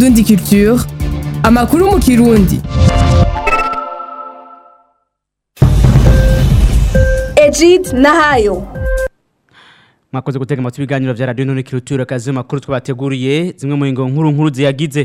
Indundi Culture amakuru mu kirundi Egid Nahayo mwakoze gutega amatwi ibiganiro vya radio none kirutura kazi makuru twabateguriye zimwe mu ngo nkuru nkuru ziyagize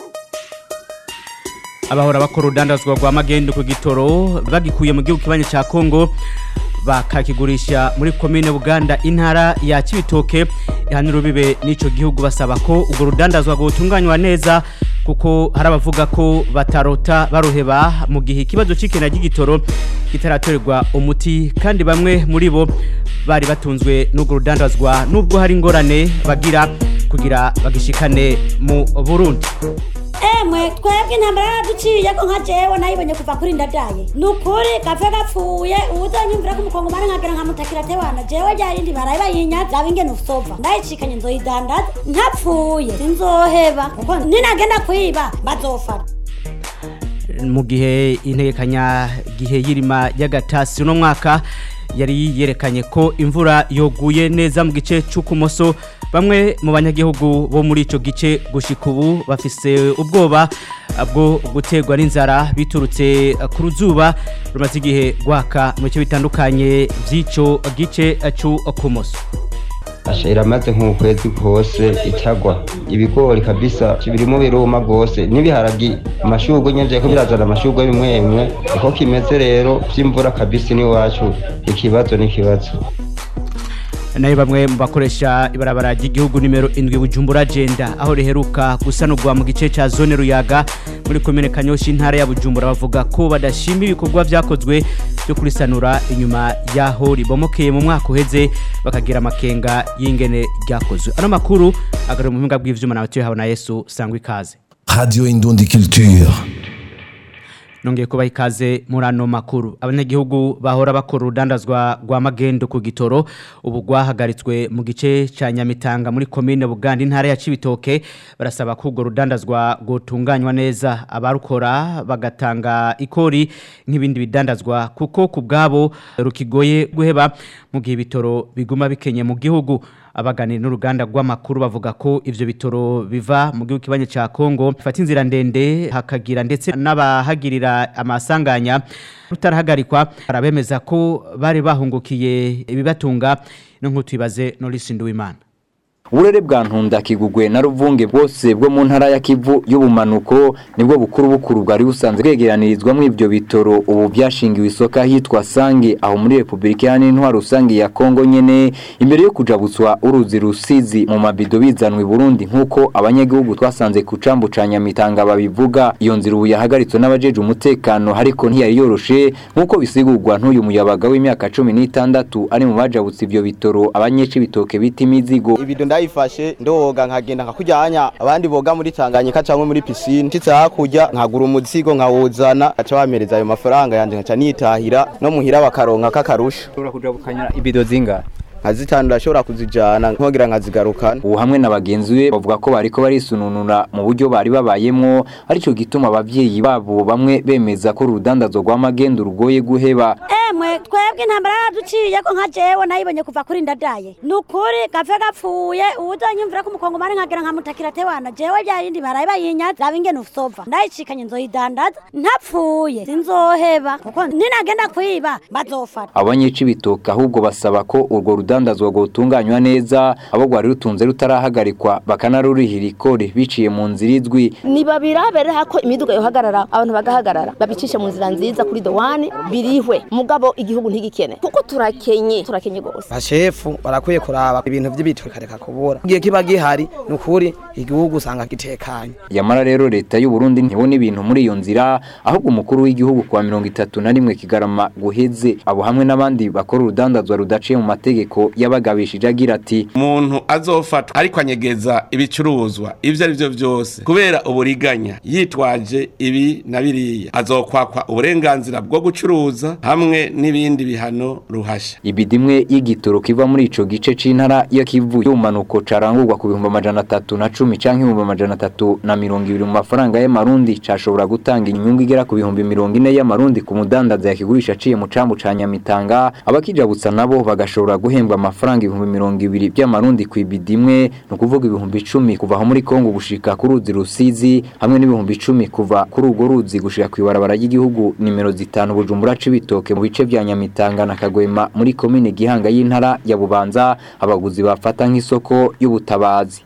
abahora bakora urudandazwa rwa magendo ku gitoro bagikuye mu gihugu kibanye ca Kongo bakakigurisha muri komine Buganda intara ya Cibitoke ihanira ubibe n'ico gihugu basaba ko urwo rudandazwa rwotunganywa neza kuko hari abavuga ko batarota baruheba mu gihe ikibazo c'ikena ry'igitoro kitaratorerwa umuti kandi bamwe muri bo bari batunzwe n'urwo rudandazwa nubwo hari ingorane bagira kugira bagishikane mu Burundi emwe twebwe intambara yaraduciye ko nka jewe nayibonye kuva kuri ndadaye ni ukuri gapfe gapfuye uzonyumvira ko umukongomani nkagira nkamutakira tewana jewe ryarindi baraye bayinyaza zaba ingene usova ndayicikanye nzoyidandaza ntapfuye sinzoheba kuko ninagenda kwiba bazofata mu gihe integekanya gihe y'irima y'agatasi uno mwaka yari yerekanye ko imvura yoguye neza mu gice cy'ukumoso bamwe mu banyagihugu bo muri ico gice gushika ubu bafise ubwoba bwo guterwa n'inzara biturutse ku ruzuba rumaze igihe rwaka mu bice bitandukanye by'ico gice cy'ukumoso asha iramaze nk'ukwezi kose itagwa ibigori kabisa birimo biruma rwose n'ibiharagi amashurwe nyine ko birazana amashurwe bimwe bimwe uko kimeze rero by'imvura kabisa n'iwacu ikibazo n'ikibazo nayo bamwe mu bakoresha ibarabara ry'igihugu nimero indwi bujumbura agenda aho riheruka gusanurwa mu gice cya zone ruyaga muri komine kanyoshi intara ya bujumbura bavuga ko badashima ibikorwa byakozwe byo kurisanura inyuma y'aho ribomokeye mu mwaka uheze bakagira amakenga y'ingene ryakozwe ano makuru agarura mu buhinga bw'ivyuma nawe tuyahawe na yesu sangwa ikaze Radio Indundi Culture. nongeye kubaha ikaze muri ano makuru abanyagihugu bahora bakora urudandazwa rwa magendo ku gitoro ubu rwahagaritswe mu gice cya nyamitanga muri komine buganda intara ya cibitoke barasaba ko urwo rudandazwa rwotunganywa neza abarukora bagatanga ikori nk'ibindi bidandazwa kuko ku bwabo rukigoye guheba mu gihe ibitoro biguma bikenye mu gihugu abaganira n'uruganda rw'amakuru bavuga ko ivyo bitoro biva mu gihugu kibanye ca Kongo bifata inzira ndende hakagira ndetse n'abahagirira amasanganya rutarahagarikwa arabemeza ko bari bahungukiye ibibatunga no nk'utubibaze Norris Nduwimana Uburere bwa ntunda kigugwe na ruvunge bwose bwo mu ntara ya Kivu y'ubumanuko nibwo bukuru bukuru bwari busanzwe bwegeranirizwa mu ivyo bitoro ubu byashingiwe isoka hitwa Sange aho muri Republika ya Ntwaro rusange ya Kongo nyene imbere yo kujabutswa uruzi rusizi mu mabido bizanwe i Burundi nkuko abanyagihugu twasanze ku cambu ca Nyamitanga babivuga iyo nzira ubu yahagaritswe n'abajeje umutekano ariko ntiyari yoroshe nkuko bisigurwa n'uyu muyabaga w'imyaka 16 ari mu bajabutse ivyo bitoro abanyeci bitoke bita imizigo ibido ndayifashe ndoga nkagenda nkakujyanya abandi boga muri Tanganyika cyangwa muri piscine nshitse hakurya nkagura umuzigo nkawuzana aca bamereza ayo mafaranga yanje nkaca nitahira no muhira bakaronka kakarusha ushobora kujabukanya ibido zinga nkazitanu ndashobora kuzijana nkongera nkazigarukana ubu hamwe na bagenzi be bavuga ko bariko barisununura mu buryo bari babayemwo aricyo gituma abavyeyi babo bamwe bemeza ko urudandazo rw'amagendo rugoye guheba emwe twebwe intambara yaraduciye ko nka jewe nayibonye kuva kuri ndadaye ni ukuri gapfe gapfuye uzonyumvira ko umukongomani nkagira nkamutakira tewana jewe ryarindi baraye bayinyaza zaba ingene usova ndayicikanye nzoyidandaza ntapfuye sinzoheba kuko ninagenda kwiba bazofata abanyica ibitoke ahubwo basaba ko urwo rudandazwa rwotunganywa neza abo rwari rutunze rutarahagarikwa bakanarurihira ikori biciye mu nzira izwi nibabirabere ko imiduga yohagarara abantu bagahagarara babicishe mu nzira nziza kuri dowani birihwe mugabo igihugu ntigikene kuko turakenye turakenye gose bashefu barakwiye kuraba ibintu by'ibitwe kareka kubura igihe kiba gihari ni ukuri igihugu usanga gitekanye yamara rero leta y'u Burundi ntibona ibintu muri iyo nzira ahubwo umukuru w'igihugu kwa mirongo itatu na rimwe kigarama guheze abo hamwe n'abandi bakora urudandazwa rudaciye mu mategeko yabagabishije agira ati umuntu azofatwa ariko anyegeza ibicuruzwa ibyo ari byo byose kubera uburiganya yitwaje ibi na biriya azokwakwa uburenganzira bwo gucuruza hamwe n'ibindi bihano ruhasha ibidimwe y'igitoro kiva muri ico gice c'intara ya Kivu y'umanuko carangurwa ku bihumbi amajana atatu na cumi canke ibihumbi amajana atatu na mirongo ibiri mu mafaranga y'amarundi cashobora gutanga inyungu igera ku bihumbi mirongo ine y'amarundi ku mudandaza yakigurisha aciye mu cambu ca Nyamitanga abakijabutsa nabo bagashobora guhembwa amafaranga ibihumbi mirongo ibiri by'amarundi ku ibidimwe ni ukuvuga ibihumbi icumi kuva aho muri Kongo gushika ku ruzi Rusizi hamwe n'ibihumbi icumi kuva kuri urwo ruzi gushika ku ibarabara ry'igihugu nimero zitanu Bujumbura Cibitoke mu bice vya Nyamitanga na Kagwema muri komine Gihanga y'intara ya Bubanza abaguzi bafata nk'isoko y'ubutabazi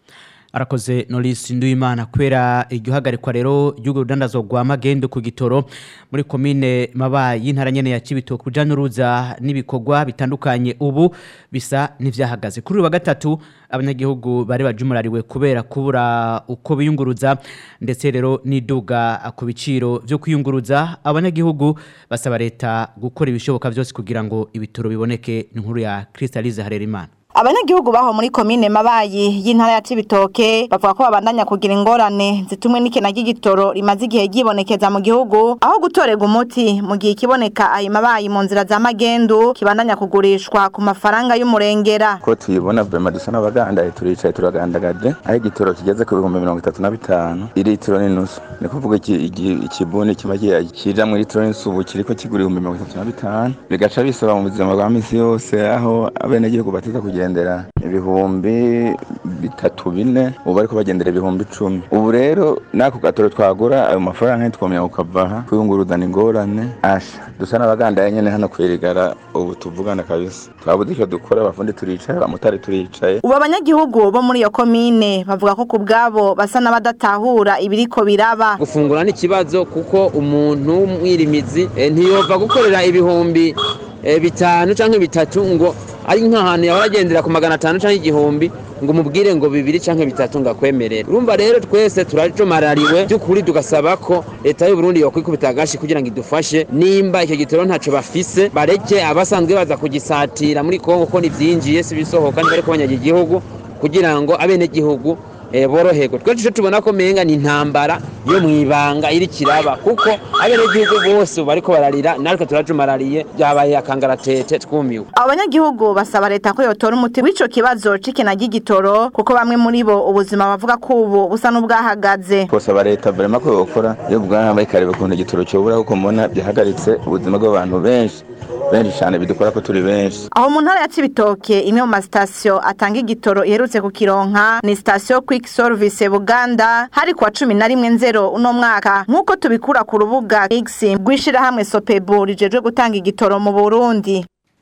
arakoze Norris Nduimana kwera iryo hagarikwa rero ry'ugo rudandazo rwa magendo ku gitoro muri komine mabayi y'intara nyene ya Cibitoke kuja n'uruza n'ibikorwa bitandukanye ubu bisa n'ivyahagaze kuri uyu wa gatatu abanyagihugu bari bajumurariwe kubera kubura uko biyunguruza ndetse rero niduga ku biciro vyo kwiyunguruza abanyagihugu basaba leta gukora ibishoboka vyose kugira ngo ibitoro biboneke inkuru ya Crystalise Harerimana abanyagihugu baho muri komine mabayi y'intara ya Cibitoke bavuga ko babandanya kugira ingorane zitumwe n'ikena ry'igitoro rimaze igihe ryibonekeza mu gihugu aho gutorega umuti mu gihe ikiboneka ayo mabayi mu nzira za magendu kibandanya kugurishwa ku mafaranga y'umurengera ko tuyibona vrema dusa n'abagandaye turicaye turagandagaje aho igitoro kigeze ku bihumbi mirongo itatu na bitanu iritiro n'inusu ni kuvuga ikibuni kiba kija mu litiro n'inusu ubu kiriko kigura ibihumbi mirongo itatu na bitanu bigaca bisaba mu buzima bwa misi yose aho abenegihugu batiza kugira kugendera ibihumbi bitatu bine ubu bariko bagendera ibihumbi icumi ubu rero nako gatoro twagura ayo mafaranga ntitwomenya kukavaha kwiyunguruzana ingorane asha dusa n'abagandaye nyene hano kwirigara ubu tuvugana kabisa twabuze icyo dukora abafundi turicaye abamotari turicaye ubu abanyagihugu bo muri iyo komine bavuga ko ku bwabo basa n'abadatahura ibiriko biraba gufungura n'ikibazo kuko umuntu w'umwirimizi ntiyova gukorera ibihumbi bitanu cyangwa bitatu ngo ari nk'ahantu yahora agendera ku magana atanu cyangwa igihumbi ngo umubwire ngo bibiri cyangwa bitatu ngo akwemerere urumva rero twese turajomarariwe by'ukuri tugasaba ko leta y'u Burundi yokwikubita agashi kugira ngo idufashe nimba icyo gitoro ntaco bafise bareke abasanzwe baza kugisatira muri Kongo ko nivyinjiye si bisohoka ni bariko banyaga igihugu kugira ngo abene gihugu boroherwa twese icyo tubona ko menga ni intambara yo mu ibanga iri kiraba kuko abenegihugu bose bariko bararira natwe turajumarariye byabaye akangaratete twumiwe abanyagihugu basaba leta ko yotora umuti w'ico kibazo c'ikena ry'igitoro kuko bamwe muri bo ubuzima bavuga ko ubu busa n'ubwahagaze twosaba leta vrema ko yokora yo bwarabaye ikareba ukuntu igitoro cobura kuko mbona byahagaritse ubuzima bw'abantu benshi benshi cyane bidukora ko turi benshi aho mu ntara ya Cibitoke imwe mu masitasiyo atanga igitoro iherutse ku kironka ni sitasiyo quick service Buganda hari kwa cumi na rimwe nzero uno mwaka nk'uko tubikura ku rubuga X rw'ishirahamwe Sopebu rijejwe gutanga igitoro mu Burundi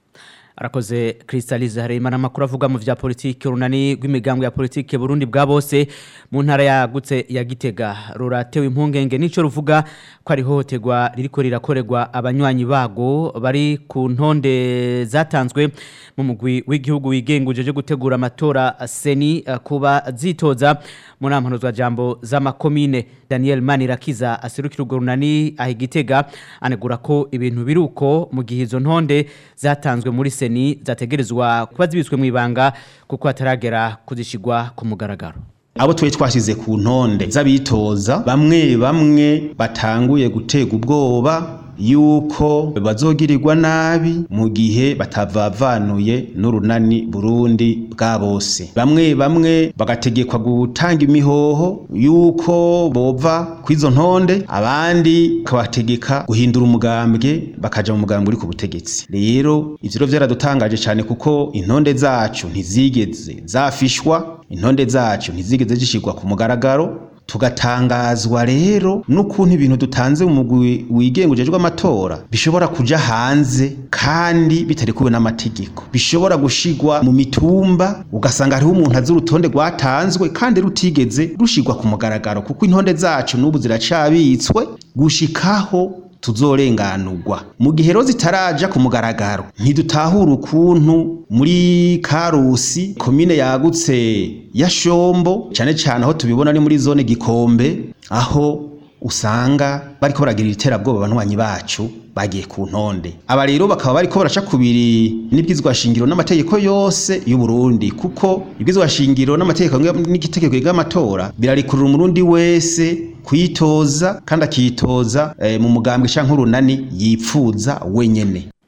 arakoze Crystalise Hareimana makuru avuga mu vya politike runani rw'imigambwe ya politike Burundi bwa bose mu ntara yagutse ya Gitega ruratewe impungenge nico ruvuga ko ari hohoterwa ririko rirakorerwa abanywanyi bago bari ku ntonde zatanzwe mu mugwi w'igihugu wigenguje je gutegura amatora seni uh, kuba zitoza mu nampanuzwa jambo z'amakomine Daniel Manirakiza aserukira urwo runani ahigitega anegura ko ibintu biruko mu gihe izo ntonde zatanzwe muri seni zategerezwa kuba zibitswe mu ibanga kuko hataragera kuzishigwa ku mugaragaro abo twe twashize ku ntonde z'abitoza bamwe bamwe batanguye gutega ubwoba yuko bazogirirwa nabi mu gihe batavavanuye n'urunani Burundi bwa bose bamwe bamwe bagategekwa gutanga imihoho yuko bova kw'izo ntonde abandi kabategeka guhindura umugambwe bakaja mu mugambwe uri ku butegetsi rero ivyo rero vyaradutangaje cyane kuko intonde zacu ntizigeze zafishwa intonde zacu ntizigeze zishirwa ku mugaragaro tugatangazwa rero n'ukuntu ibintu dutanze mu mugwi wigenga ujejwe amatora bishobora kuja hanze kandi bitari kuwe n'amategeko bishobora gushigwa mu mitumba ugasanga hariho umuntu azi urutonde rwatanzwe kandi rutigeze rushigwa ku mugaragaro kuko intonde zacu n'ubu ziracabitswe gushikaho tuzorenganurwa mu gihe rero zitaraja ku mugaragaro ntidutahura ukuntu muri karusi komine yagutse ya shombo cyane cyane aho tubibona ni muri zone gikombe aho usanga bariko baragira iterabwoba abanywanyi bacu bagiye ku ntonde aba rero bakaba bariko baraca kubiri n'ibwizwa shingiro n'amategeko yose y'u Burundi kuko ibwizwa shingiro n'amategeko n'igitegeko y'amatora birarikurura umurundi wese kwitoza kandi akitoza e, mu mugambwe canke urunani yipfuza wenyene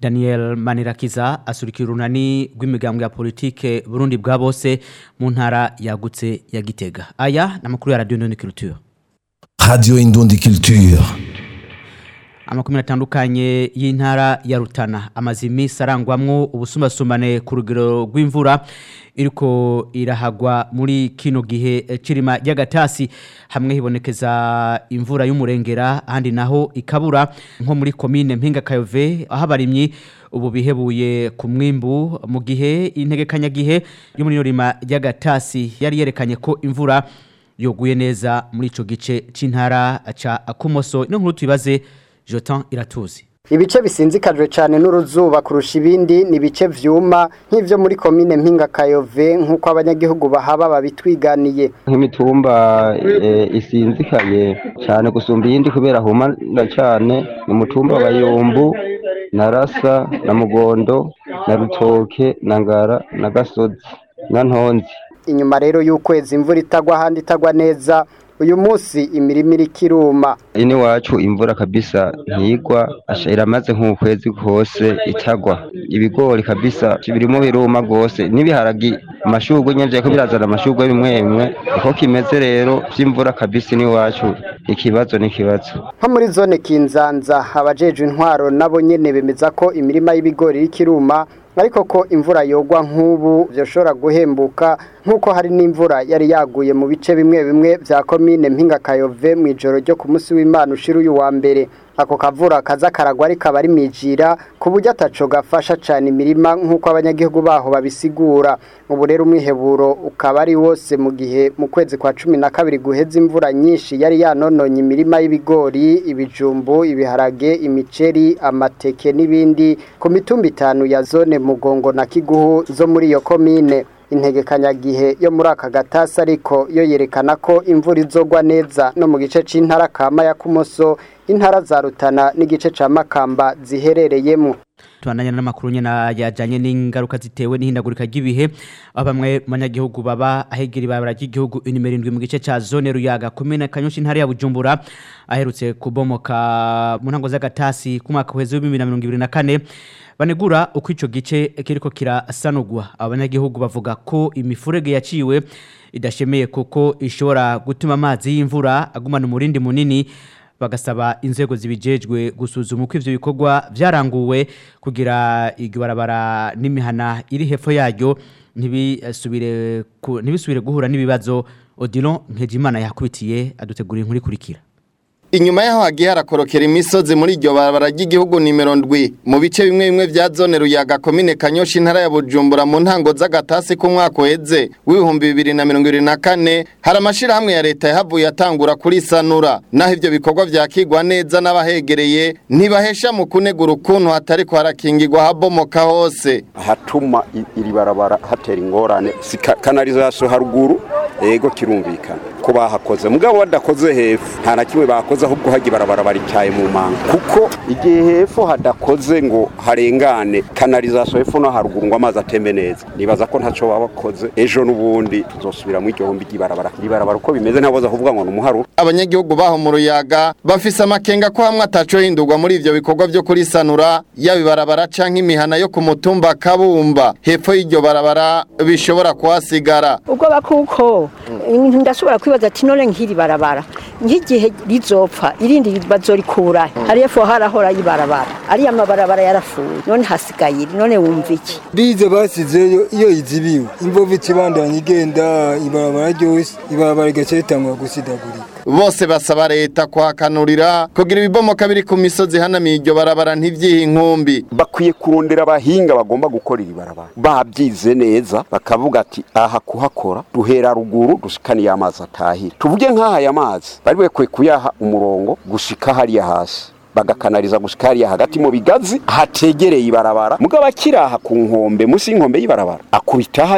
Daniel Manirakiza asurikira urunani rw'imigambwe ya politike Burundi bwa bose mu ntara yagutse ya Gitega aya namakuru ya Radio Ndondi Culture Radio Indundi Culture. amakumi atandukanye y'intara ya Rutana amaze iminsi arangwamwo ubusumbasumbane ku rugero rw'imvura iriko irahagwa muri kino gihe eh, cirima ry'agatasi hamwe hibonekeza imvura y'umurengera ahandi naho ikabura nko muri komine mpinga kayove aho abarimyi ubu bihebuye ku mwimbu mu gihe integekanyagihe yo muri rima ry'agatasi yari yerekanye ko imvura yoguye neza muri ico gice c'intara ca Kumoso ino nkuru tuibaze Jotan Iratuzi ibice bisinzikajwe cyane n'uruzuba kurusha ibindi ni ibice vyuma nk'ivyo muri komine mpinga kayove nk'uko abanyagihugu bahaba babitwiganiye nk'imitumba eh, isinzikaye cyane gusumba iyindi kubera humana cyane ni umutumba wa yumbu na rasa na mugondo na rutoke na ngara na gasozi na ntonzi inyuma rero y'ukwezi imvura itagwa ahandi itagwa neza uyu munsi imirima iriko iruma ini wacu imvura kabisa ntigwa asha iramaze nk'ukwezi kose itagwa ibigori kabisa birimo biruma rwose n'ibiharagi amashurwe nyine ko birazana amashurwe bimwe bimwe uko kimeze rero by'imvura kabisa ini wacu ikibazo n'ikibazo nko muri zone kinzanza abajejwe intwaro nabo nyene bemeza ko imirima y'ibigori iriko iruma ariko ko imvura yogwa nk'ubu byoshobora guhembuka nk'uko hari n'imvura yari yaguye mu bice bimwe bimwe bya komine mpinga kayove mu ijoro ryo ku munsi w'imana ushira uyu wa mbere ako kavura kaza karagwa ariko aba ari mijira ku buryo ataco gafasha cyane imirima nk'uko abanyagihugu baho babisigura ubu rero umwiheburo ukaba ari wose mu gihe mu kwezi kwa cumi na kabiri guheza imvura nyinshi yari yanononye imirima y'ibigori ibijumbu ibiharage imiceri amateke n'ibindi ku mitumba itanu ya zone mugongo na kiguhu zo muri iyo komine integekanyagihe yo muri aka gatasi ariko yo yerekana ko imvura izogwa neza no mu gice c'intara kama ya kumoso intara za rutana n'igice ca makamba ziherereyemo tubandanya n'amakuru nyena yajanye n'ingaruka zitewe n'ihindagurika ry'ibihe aho bamwe mu banyagihugu baba ahegera ibarabara ry'igihugu inimero indwi mu gice ca zone ruyaga komine kanyosha intara ya bujumbura aherutse kubomoka mu ntango z'agatasi ku mwaka uheze w'ibihumbi bibiri na mirongo ibiri na kane banegura uko ico gice kiriko kirasanurwa abanyagihugu bavuga ko imifurege yaciwe idashemeye kuko ishobora gutuma amazi y'imvura agumana umurindi munini bagasaba inzego zibijejwe gusuzuma uko ivyo bikorwa vyaranguwe kugira iryo barabara n'imihana iri hepfo yaryo ntibisubire ku- ntibisubire guhura n'ibibazo Odilon Nkejimana yakubitiye adutegura inkuru ikurikira Inyuma yaho hagiye harakorokera imisozi muri iryo barabara ry'igihugu nimero ndwi mu bice bimwe bimwe vya zone ruyaga komine Kanyosha intara ya Bujumbura mu ntango z'agatasi ku mwaka uheze w'ibihumbi bibiri na mirongo ibiri na kane hari amashirahamwe ya leta yahavuye atangura kuri sanura naho ivyo bikorwa vyakigwa neza n'abahegereye ntibahesha mu kunegura ukuntu hatari harakingirwa habomoka hose hatuma i- iri barabara hatera ingorane si ka- kanalizasiyo haruguru yego kirumvikana ko bahakoze mugabo badakoze hepfo nta na kimwe bakoze ahubwo hajya ibarabara baricyaye mu manga kuko igihe hepfo hadakoze ngo harengane kanalizasiyo hepfo no haruguru ngo amazi atembe neza nibaza ko ntacyo baba bakoze ejo n'ubundi tuzosubira mu iryo humbi ry'ibarabara iri barabara uko bimeze ntaboza kuvuga ngo ni umuharuro abanyagihugu baho mu ruyaga bafise amakenga ko hamwe ataco hindurwa muri ivyo bikorwa vyo kurisanura yaba ibarabara canke imihana yo ku mutumba kabumba hepfo y'iryo barabara bishobora kuhasigara ubwoba kuko ndashobora kwibaza ati none nk'iri barabara nk'igihe rizopfa irindi bazorikura hariya fo harahora yibarabara ariya mabarabara yarafuye none hasigaye iri none wumva iki bize basizeyo iyo izibiwe imvovu ikibandanya igenda ibarabara ryose ibarabara rigaca ritangura gusidagurika bose basaba leta kuhakanurira kugira ibibomoka biri ku misozi hanamiye iryo barabara ntivyihe inkumbi bakwiye kurondera abahinga bagomba gukora iri barabara babyize neza bakavuga ati aha kuhakora duhera ruguru dushikaniye amazi atahira tuvuge nk'aha aya mazi bari bakwiye kuyaha umurongo gushika hariya hasi bagakanariza gushika hariya hagati mu bigazi hategereye ibarabara mugabo akiraha ku nkombe munsi y'inkombe y'ibarabara akubita hajya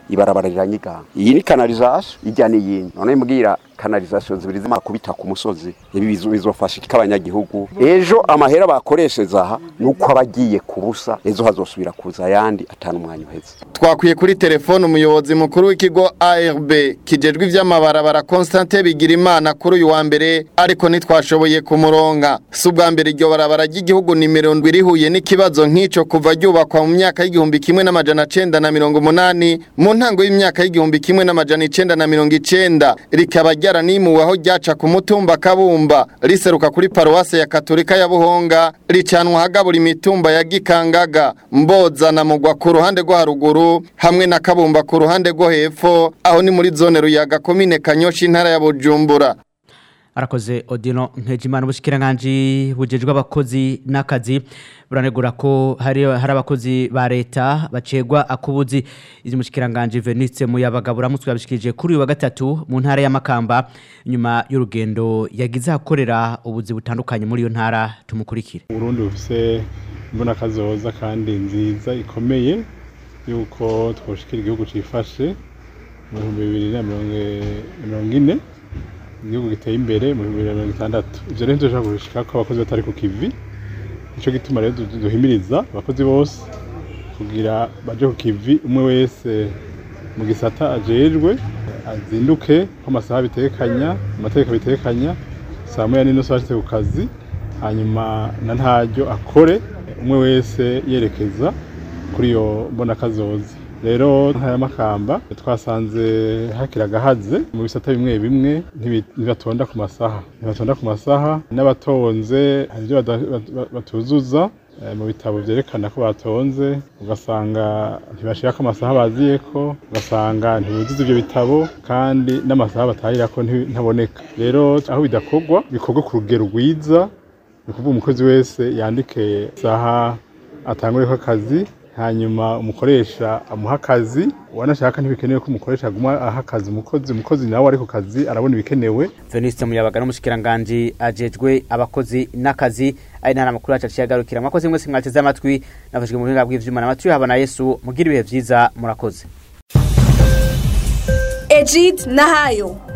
ibarabara riranyiganga iyi ni kanalizasiyo ijya n'iyindi none mbwira kanalizasiyo zibiri zima kubita ku musozi ibi bizo- bizofasha iki abanyagihugu ejo amahera bakoresheje aha nuko aba agiye ku busa ejo hazosubira kuza ayandi atanu umwanya uheze twakwiye kuri telefone umuyobozi mukuru w'ikigo ARB kijejwe ivy'amabarabara Constantin Bigirimana kuri uyu wa mbere ariko ntitwashoboye kumuronga si ubwa mbere iryo barabara ry'igihugu nimero ndwi rihuye n'ikibazo nk'ico kuva ryubakwa mu myaka y'igihumbi kimwe n'amajana cenda na mirongo umunani mu ntango y'imyaka y'igihumbi kimwe n'amajana icenda na mirongo icenda rikaba ryaranimuwe aho ryaca ku mutumba kabumba riseruka kuri paruwase ya katolika ya buhonga ricanwa hagabura imitumba ya gikangaga mboza na mugwa ku ruhande rwo haruguru hamwe na kabumba ku ruhande rwo hepfo aho ni muri zone ruyaga komine kanyoshi intara ya bujumbura arakoze odino nkejimana ubushikiranganje bujejwe abakozi n'akazi buranegura ko hari hari abakozi ba leta bacegwa akubuzi izi mushikiranganje Venice muyabaga buramutse yabishikije kuri uyu wa gatatu mu ntara ya Makamba nyuma y'urugendo yagize akorera ubuzi butandukanye muri iyo ntara tumukurikire Burundi bufise imbona kazoza kandi nziza ikomeye yuko twoshikira igihugu cifashe mu bihumbi bibiri na mirongo ine igihugu giteye imbere mu bihumbi bibiri na mirongo itandatu ivyo rero ntidushobora gushika ko abakozi batari ku kivi nico gituma rero du- duhimiriza abakozi bose kugira baje ku kivi umwe wese mu gisata ajejwe azinduke ko amasaha bitekanya amategeko bitekanya saa moya n'inusu ashitse ku kazi hanyuma na ntaryo akore umwe wese yerekeza kuri iyo mbonakazoza rero ntara y'amakamba twasanze hakiri agahaze mu bisata bimwe bimwe ntibi- ntibatonda ku masaha ntibatonda ku masaha n'abatonze hari ibyo bada- bat- batuzuza eh, mu bitabo vyerekana ko batonze ugasanga ntibashirako amasaha baziyeko ugasanga ntibuzuza ivyo bitabo kandi n'amasaha batahirako nti- ntaboneka rero aho bidakorwa bikorwa ku rugero rwiza ni ukuvuga umukozi wese yandike isaha atangureko akazi hanyuma umukoresha amuha akazi wanashaka ntibikenewe ko umukoresha aguma aha akazi umukozi umukozi nawe ari ku kazi arabona ibikenewe Venice muyabaga n'umushikiranganje ajejwe abakozi n'akazi ari ntara makuru yacu aciye agarukira mwakoze mwese mwateze amatwi nafashwe mu buhinga bw'ivyuma n'amatwi haba na Yesu mugira ibihe vyiza murakoze Ejid Nahayo